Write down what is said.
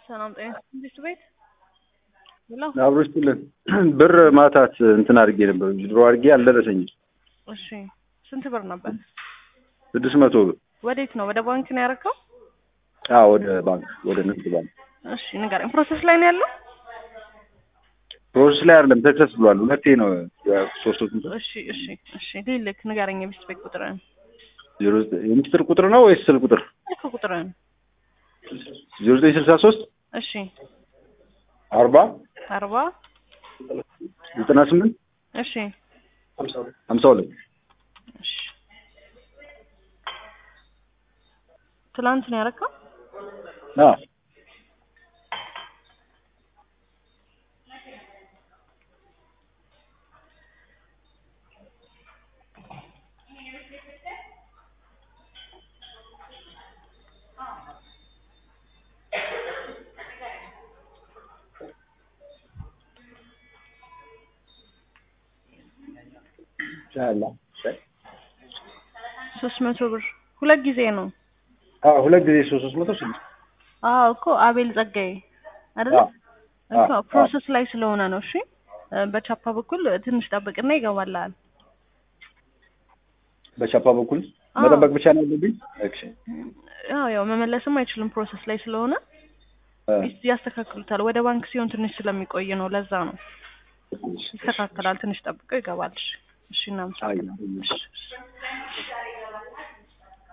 ሰላም ጤና መንግስት ቤት ሄሎ። አብሮ ይስጥልን። ብር ማታት እንትን አድርጌ ነበር ድሮ አድርጌ አልደረሰኝም። እሺ ስንት ብር ነበር? ስድስት መቶ ብር ወዴት ነው? ወደ ባንክ ነው ያደረከው? አዎ፣ ወደ ባንክ ወደ ንግድ ባንክ እሺ ንገረኝ። ፕሮሰስ ላይ ነው ያለው? ፕሮሰስ ላይ አይደለም ሰክሰስ ብሏል። ሁለቴ ነው ሶስት ሶስት እሺ እሺ እሺ ልልክ ንገረኝ። የቤት ቤት ቁጥርን ዜሮ የሚስጥር ቁጥር ነው ወይስ ስልክ ቁጥር? ልክ ቁጥርን ዜሮ ዘጠኝ ስልሳ ሶስት እሺ አርባ አርባ ዘጠና ስምንት እሺ ሀምሳ ሁለት እሺ ትላንት ነው ያደረከው? አዎ ሶስት መቶ ብር ሁለት ጊዜ ነው። አዎ ሁለት ጊዜ ሶስት ሶስት መቶ ስድስት አዎ እኮ አቤል ጸጋዬ አይደለ? አዎ እኮ አዎ። ፕሮሰስ ላይ ስለሆነ ነው። እሺ በቻፓ በኩል ትንሽ ጠብቅና ይገባልሃል። በቻፓ በኩል አዎ። መጠበቅ ብቻ ነው ያለብኝ። እሺ ያው ያው መመለስም አይችልም ፕሮሰስ ላይ ስለሆነ እ ያስተካክሉታል። ወደ ባንክ ሲሆን ትንሽ ስለሚቆይ ነው። ለዛ ነው እሺ፣ ይስተካከላል። ትንሽ ጠብቀው ይገባል። እሺ እሺ፣ አይ እናመሰግናለን። እሺ እሺ።